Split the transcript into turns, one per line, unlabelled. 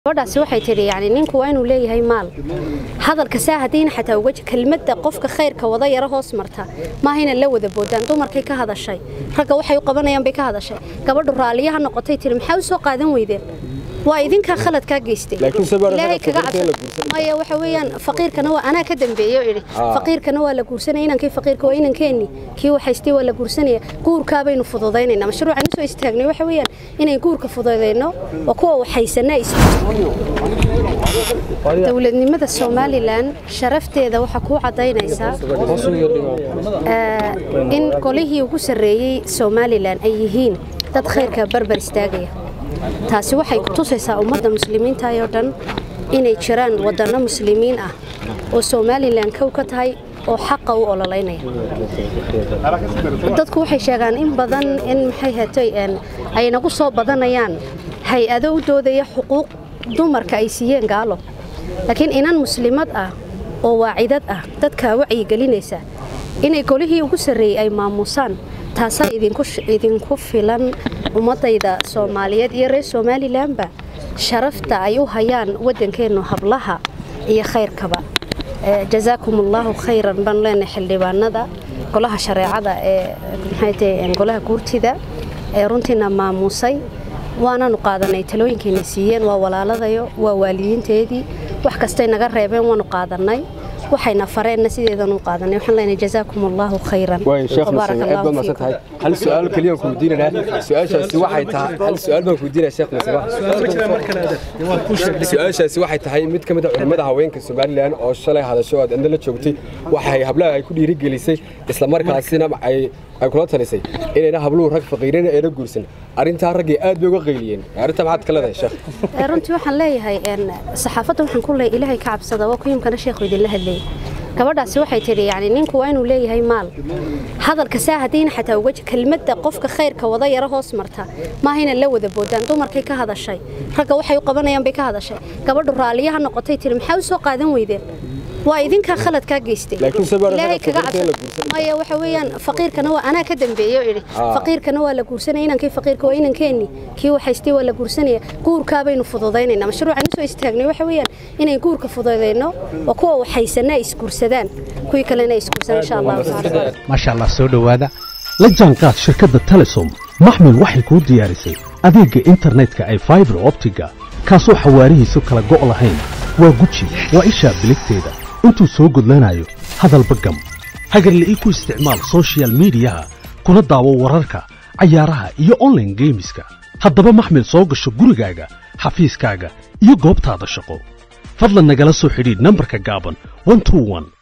gabadhaasi waxay tidhi yani ninku waa inuu leeyahay maal hadalka saa haddiina xataa uga kelmadda qofka khayrka wada yaro hoos marta maaha inaan la wada boodaan dumarkay ka hadashay ragga waxay u qabanayaan bay ka hadashay gabadhu raalliyaha noqotay tiri maxaa u soo qaadan weydeen waa idinkaa khaladkaa geystay
Laakiin se baa
ilaahay
ragga
kaga
faqiirka in la
cabsa maya waxa weeyaan faqiirkana waa anaa ka dambeeye oo idhi faqiirkana waa la guursanaya inankii faqiirka waa inankeenni kii waxaystay waa la guursanaya guurkaa baynu fududaynaynaa mashruucan usoo istaagnay waxa weeyaan inay guurka fududayno oo kuwa waxaysanaa is dowladnimada somalilan sharafteeda waxaa kuu cadaynaysaa eh, in golihii ugu sarreeyey somalilan ay yihiin dad khayrka barbar istaagaya taasi waxay ku tusaysaa ummadda muslimiinta oo dhan inay jiraan waddanno muslimiin ah oo somalilan kow ka tahay oo xaqa u ololeynaya dadku waxay sheegaan in badan in maxay hatay een, ay nagu soo badanayaan hay-ado u doodaya xuquuq dumarka ay siiyeen gaalo laakiin inan muslimad ah oo waacidad ah dadka wacyigelinaysa inay golihii ugu sarreeyey ay maamuusaan taasaa idinku sh- idinku filan ummadayda soomaaliyeed iyo reer somalilanba sharafta ay u hayaan waddankeennu hablaha iyo khayrkaba Eh, jazaakum allahu khayran baan leenahay xildhibaanada golaha shareecada ee maxay tahay golaha guurtida ee runtiina maamuusay waananu qaadanay talooyinkayna siiyeen waa walaaladayo waa waalidiinteedii wax kastay naga reebeen waanu qaadanay waxayna fareenna sideedanu qaadanay waxaan leenahay jazaakum allahu khayran
waay sheekh
Wabaarak
masame aad
allahu
baa masan
fiikum.
tahay hal su-aal keliya ku weydiinanaa su-aashaasi waxay tahay hal su-aal baan ku weydiinaya sheekh masame su-aashaasi waxay tahay mid ka mid a culimmada haweenka somalilan oo shalay hadasho oo aad indho la joogtay waxay hablaha ay ku dhiirigelisay isla markaasina ay ay kula talisay inayna habluhu rag faqiirina ayna guursan arrintaa raggii aad bay uga qayliyeen arrintaa maxaad ka leedahay sheekh
Eh, runtii waxaan leeyahay een, saxaafadda waxaan ku leeyahay ilaahay ka cabsada waa kuyimkana sheekhu idinla hadlayay gabadhaasi waxay tidhi yani ninku waa inuu leeyahay maal hadalka saa haddiina xataa uga kelmadda qofka khayrka wada yaro hoos marta maaha inaan la wada boodaan dumarkay ka hadashay ragga waxay u qabanayaan bay ka hadashay gabadhu raalliyaha noqotay tiri maxaa u soo qaadan weydeen waa idinkaa khaladkaa geystay
Laakiin se baa ragga
ilaahay kaga
faqiirka in la
cabsa maya waxa weeyaan faqiirkana waa anaa ka dambeeye oo idhi faqiirkana waa la guursanaya inankii faqiirka waa inankeenni kii waxaystay waa la guursanaya guurkaa baynu fududaynaynaa mashruucan usoo istaagnay waxa weeyaan inay guurka fududayno oo kuwa waxaysanaa isguursadaan kuwii kalena isguursadaan insha allahu tacaala
maasha allah soo dhowaada la jaanqaad shirkadda telesom maxmil waxay kuu diyaarisay adeegga internetka ay faibar optiga kaasoo xawaarihiisu kala go' lahayn waa guji waa ishaa biligteeda intuu soo gudlanayo hadalba gam hagarle ii ku isticmaal soshiyal miidiyaha kuna daawo wararka cayaaraha iyo online geemiska haddaba maxmil soo gasho gurigaaga xafiiskaaga iyo goobtaada shaqo fadlan nagala soo xidhiidh nambarka gaaban 121